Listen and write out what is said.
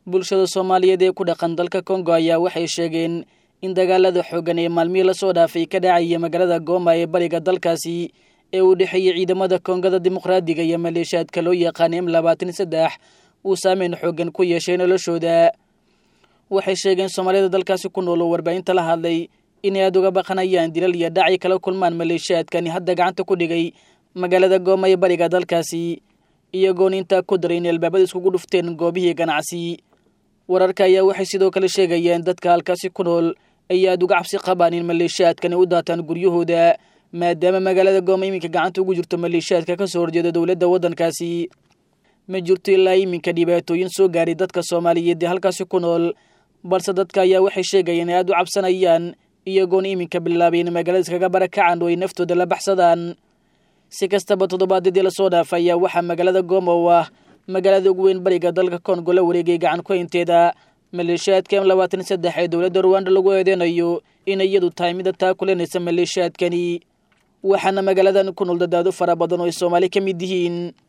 bulshada soomaaliyeed ee ku dhaqan dalka kongo ayaa waxay sheegeen in dagaalada xooggan ee maalmihii lasoo dhaafay ka dhacaya magaalada gooma ee bariga dalkaasi ee uu dhexeeyey ciidamada kongada dimuqraadiga iyo maleeshiyaadka loo yaqaana m labaatan saddex uu saameyn xooggan ku yeeshay noloshooda waxay sheegeen soomaalida dalkaasi ku nool oo warbaahinta la hadlay inay aada uga baqanayaan dilal iyo dhacay kala kulmaan maleeshiyaadkani hadda gacanta ku dhigay magaalada gooma ee bariga dalkaasi iyagoona intaa ku daray inay albaabada iskugu dhufteen goobihii ganacsi wararka ayaa waxay sidoo kale sheegayeen dadka halkaasi ku nool ay aada uga cabsi qabaan in maleeshiyaadkani u daataan guryahooda maadaama magaalada gooma iminka gacanta ugu jirto maleeshiyaadka ka soo horjeeda dowladda waddankaasi ma jirto ilaa iminka dhibaatooyin soo gaaray dadka soomaaliyeed ee halkaasi ku nool balse dadka ayaa waxay sheegayeen inay aada u cabsanayaan iyagoona iminka bilaabay in magaalada iskaga barakacaan oo ay naftooda la baxsadaan si kastaba toddobaadyadii lasoo dhaafay ayaa waxaa magaalada gooma oo ah magaalada ugu weyn bariga dalka kongo la wareegay gacan ku haynteeda maleeshiyaadka m labaatan saddex ee dowladda ruwanda lagu eedeynayo inay iyadu tahay mida taa kulenaysa maleeshiyaadkani waxaana magaaladan ku nool dadaado fara badan oo ay soomaali ka mid yihiin